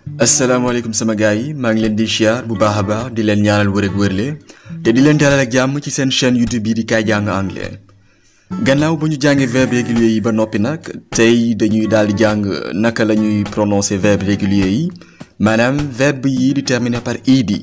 asalaamaaleykum sama gars yi maa ngi leen di siyaar bu baax a baax di leen ñaanal wër ak wërle te di leen dalal ak jàmm ci seen chaîne YouTube bi di kaay jàng anglais gannaaw bu ñu jàngee verbes réguliers yi ba noppi nag tey dañuy daal di jàng naka la ñuy prononcer verbes réguliers yi maanaam verbe yi di terminer par ed.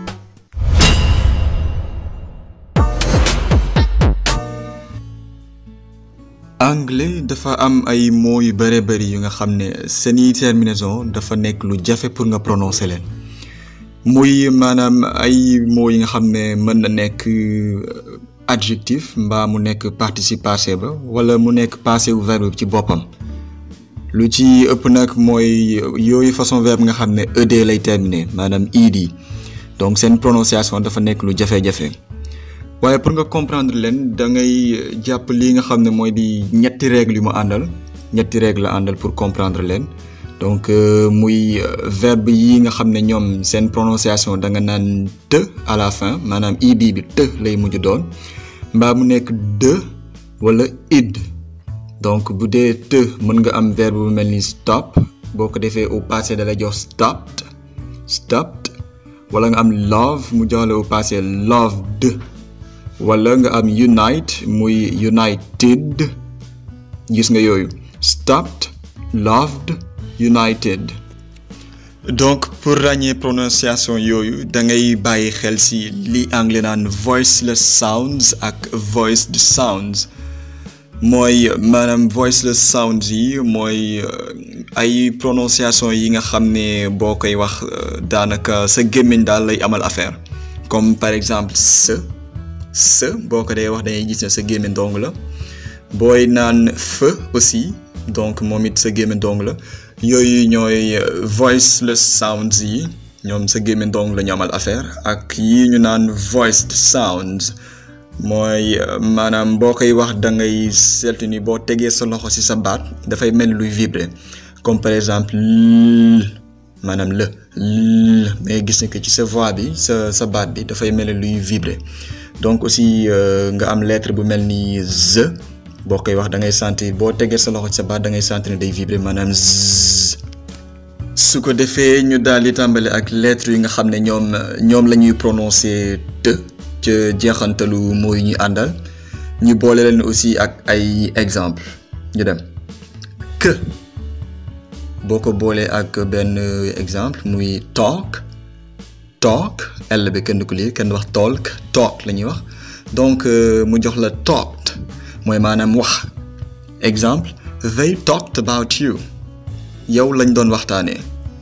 anglais dafa am ay mots yu bare bari yu nga xam ne seeni terminaison dafa nekk lu jafe pour nga prononcer leen muy maanaam ay mots yi nga xam ne mën na nekk adjectif mbaa mu nekk participe passé ba wala mu nekk passé wu verbe ci boppam lu ci ëpp nag mooy yooyu façon verbe nga xam ne ed lay terminer maanaam ed donc seen prononciation dafa nekk lu jafe-jafe waaye pour nga comprendre leen da ngay jàpp lii nga xam ne mooy di ñetti règle yu mu àndal ñetti règle la àndal pour comprendre leen donc muy verbe yi nga xam ne ñoom seen prononciation da nga naan te à la fin maanaam id bi te lay mujj doon mbaa mu nekk de wala id donc bu dee te mën nga am verbe bu mel ni stop boo ko defee au passé da lay jox stopped stopped wala nga am love mu jox la au passé loved wala nga am unite muy united gis nga yooyu stopped loved united donc pour ràññee prononciation yooyu da ngay bàyyi xel ci li anglais naan voiceless sounds ak voiced sounds mooy maanaam voiceless sounds yi mooy ay prononciation yi nga xam ne boo koy wax daanaka sa gémmiñ daal lay amal affaire comme par exemple se se boo ko dee wax dangay gis ne sa gémmiñ dong la booy naan fe aussi donc moom it sa gémmiñ dong la yooyu ñooy voiceless sounds yi ñoom sa gémmiñ dong la ñu amal affaire ak yi ñu naan voiced sounds mooy maanaam boo koy wax da ngay seetlu ni boo tegee sa loxo ci sa baat dafay mel luy vibrer comme par exemple maanaam le mais gis ne que ci sa voix bi sa sa baat bi dafay mel luy vibrer donc aussi nga am lettre bu mel ni z boo koy wax da ngay sentir boo tegee sa loxo ci sa baat da ngay sentir ne day vibrer maanaam z su ko defee ñu daal di tàmbale ak lettre yi nga xam ne ñoom ñoom la ñuy prononcer te ca jeexantalu mooy ñuy àndal ñu boole leen aussi ak ay exemple ñu dem que boo ko boolee ak benn exemple muy talk talk L bi kenn du ko lire kenn wax talk talk la ñuy wax donc mu jox la talked mooy maanaam wax exemple they talked about you yow lañ doon waxtaanee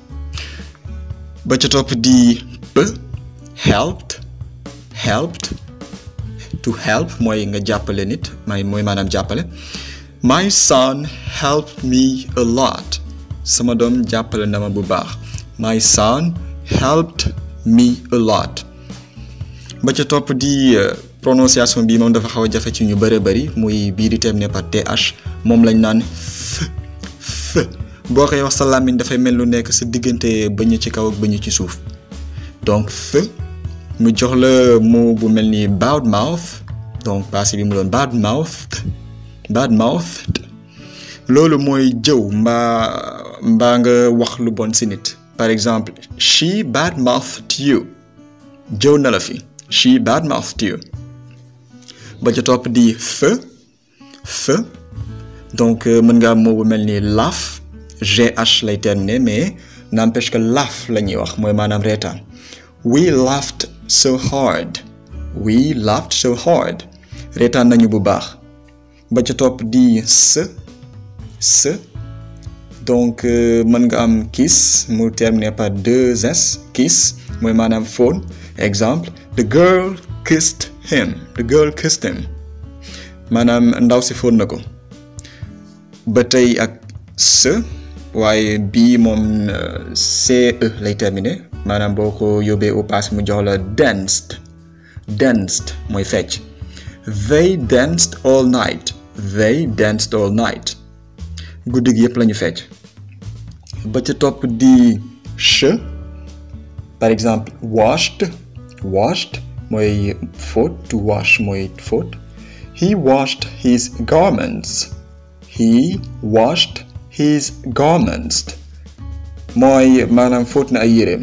ba ca topp di p helped helped to help mooy nga jàppale nit may mooy maanaam jàppale my son helped me a lot sama doom jàppale na ma bu baax my son helped me a lot ba ca topp di prononciation bi moom dafa xaw a jafe ci ñu bëre bëri muy bii di terminé par th moom lañ naan f f boo koy wax sa làmmiñ dafay mel lu nekk sa diggante bëñ ci kaw ak bëñ ci suuf donc f mu jox la mot bu mel ni bad mouth donc passé bi mu doon bad mouth bad mouth loolu mooy jëw mbaa mbaa nga wax lu bon si nit par exemple she bad mouthed you jëw na la fi she bad mouthed you ba ca topp di fe fe donc mën nga am moo bu mel ni laugh gh lay terminer mais n'empêche que laugh la ñuy wax mooy maanaam reetaan we laughed so hard we laughed so hard reetaan nañu bu baax ba ca topp di se se donc mën nga am kiss mu terminé par deux s kiss mooy maanaam phone exemple the girl kissed him the girl kissed him maanaam ndaw si phone na ko ba tey ak se waaye bii moom ce lay terminé maanaam boo ko yóbbee au passé mu jox la danced danced mooy fecc they danced all night they danced all night guddi gi yëpp la ñu fecc ba ca topp di che par exemple washed washed mooy fóot to wash mooy fóot he washed his garments he washed his garments mooy maanaam fóot na ay yéreem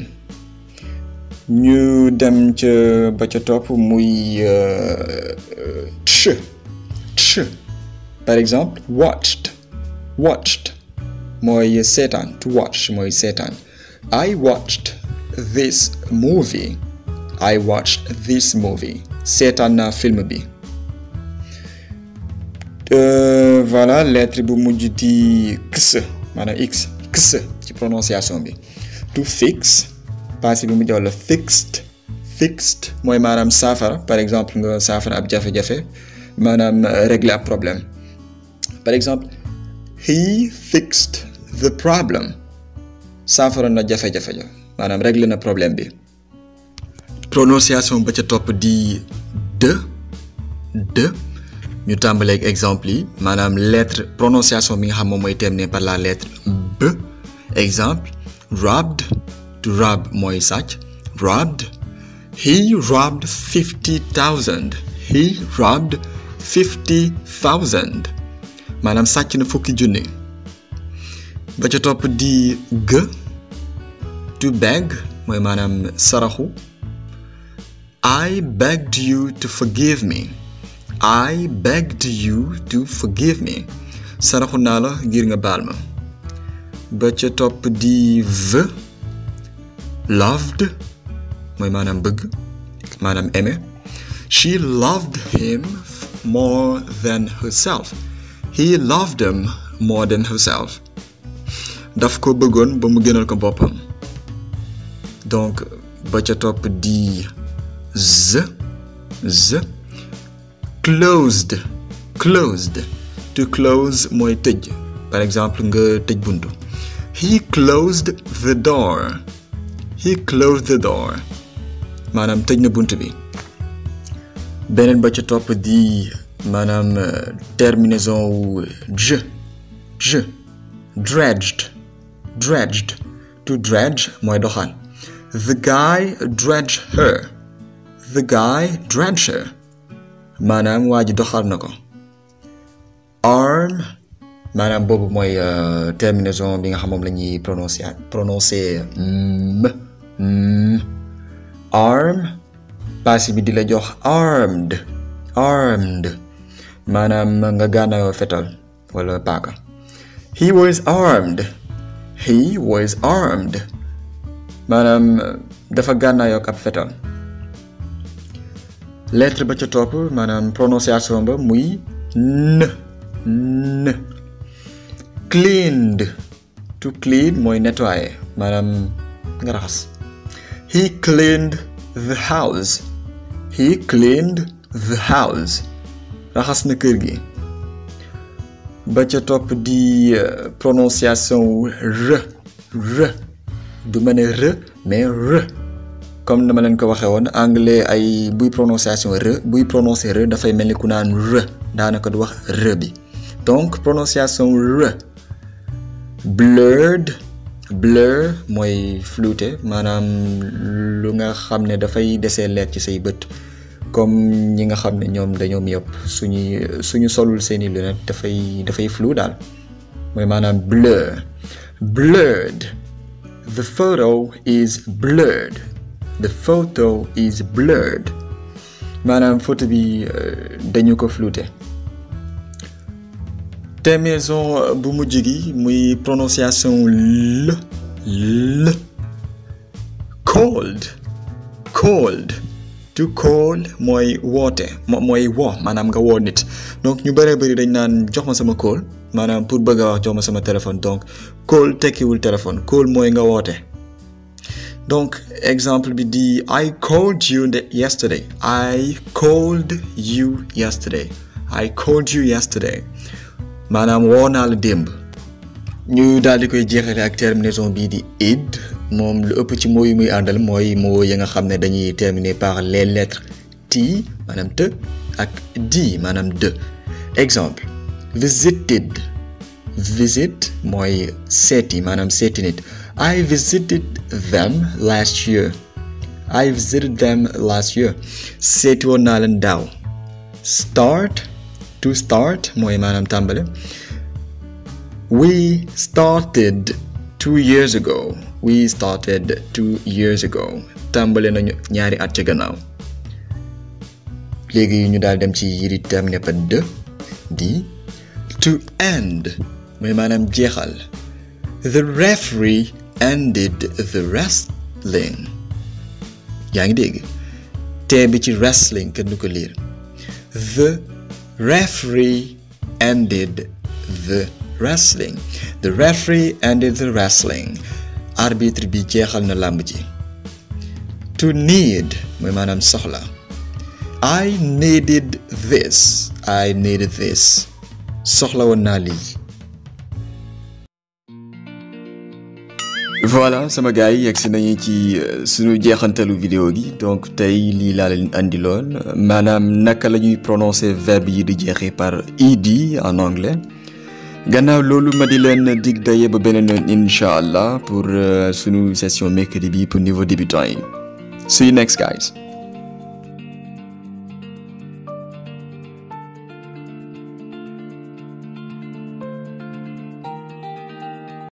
ñu dem ca ba ca topp muy tch tch par exemple watched watched mooy seetaan to watch mooy seetaan I watched this movie I watched this movie seetaan naa film bi voilà lettre bu mujj di x maanaam x x ci prononciation bi to fix passé bi mu jox la fixed fixed mooy maanaam saafara par exemple nga saafara ab jafe-jafe maanaam régler ab problème par exemple he fixed the problem saafara na jafe-jafe ja maanaam régler na problème bi prononciation ba ca topp di de de ñu tàmbaleeg exemple yi maanaam lettre prononciation bi nga xam moom mooy terminé par la lettre b exemple robbed to rob mooy sàcc robbed he robbed fifty thousand he robbed fifty thousand maanaam sàcc na fukki junni ba ca topp di g to beg mooy maanaam saraxu I begged you to forgive me I begged you to forgive me saraxu naa la ngir nga baal ma ba ca topp di v loved mooy maanaam bëgg maanaam aimé she loved him more than herself he loved him more than herself daf ko bëggoon ba mu gënal ko boppam donc ba ca topp di z z closed closed to close mooy tëj par exemple nga tëj buntu he closed the door he closed the door maanaam tëj na bunt bi beneen ba ca topp di maanaam terminaison wu j j dredged dredged to dredge mooy doxal the guy dredged her the guy dredged her maanaam waa ji doxal na ko arm maanaam boobu mooy terminaison bi nga xam moom la ñuy prononcer prononcer m m arm passé bi di la jox armed armed maanaam nga gànnaayoo fetal wala paaka he was armed he was armed maanaam dafa gànnaayoo ak ab fetal lettre ba ca topp maanaam prononciation ba muy n n cleaned to clean mooy nettoyer maanaam nga raxas he cleaned the house he cleaned the house raxas na kër gi ba ca topp di prononciation wu r r du ma ne r mais r comme dama leen ko waxee woon anglais ay buy prononciation r buy prononcer r dafay mel ni ku naan r daanaka du wax r bi donc prononciation r blurred blur mooy flouté maanaam lu nga xam ne dafay desee leer ci say bët comme ñi nga xam ne ñoom dañoo myope suñuy suñu solul seeni lunette dafay dafay flou daal mooy maanaam blur blurred the photo is blurred the photo is blurred maanaam photo bi dañu ko flouté terminaison bu mujj gi muy prononciation l l cold cold to call mooy woote mooy woo maanaam nga woo nit donc ñu bëree bëri dañ naan jox ma sama call maanaam pour bëgg a wax jox ma sama téléphone donc call tekkiwul téléphone call mooy nga woote donc exemple bi di I called you yesterday I called you yesterday I called you yesterday maanaam woo naa la démb ñu daal di koy jeexale ak terminaison bii di id moom lu ëpp ci moo yi muy àndal mooy moo ya nga xam ne dañuy terminer par les lettres t maanaam te ak d maanaam de exemple visited visit mooy seeti maanaam seeti nit I visited them last year I visited them last year seeti woon naa leen daaw start to start mooy maanaam tàmbale we started two years ago we started two years ago tàmbale nañu ñaari at ca gannaaw léegi ñu daal dem ci yi di terminé par de di to end mooy maanaam jeexal the referee ended the wrestling yaa ngi dégg tee bi ci wrestling kenn du ko liir the referee ended the wrestling the referee ended the wrestling arbitre bi jeexal na làmb ji to need mooy maanaam soxla I needed this I needed this soxla woon naa lii voilà sama gars yi yegsi nañu ci suñu jeexantalu vidéo gi donc tey lii laa leen andiloon maanaam naka la ñuy prononcer verbe yi di jeexee par ed en anglais gannaaw loolu ma di leen dig daye ba beneen yoon incha allah pour suñu session mercredi bi pour niveau débutant yi see you next guys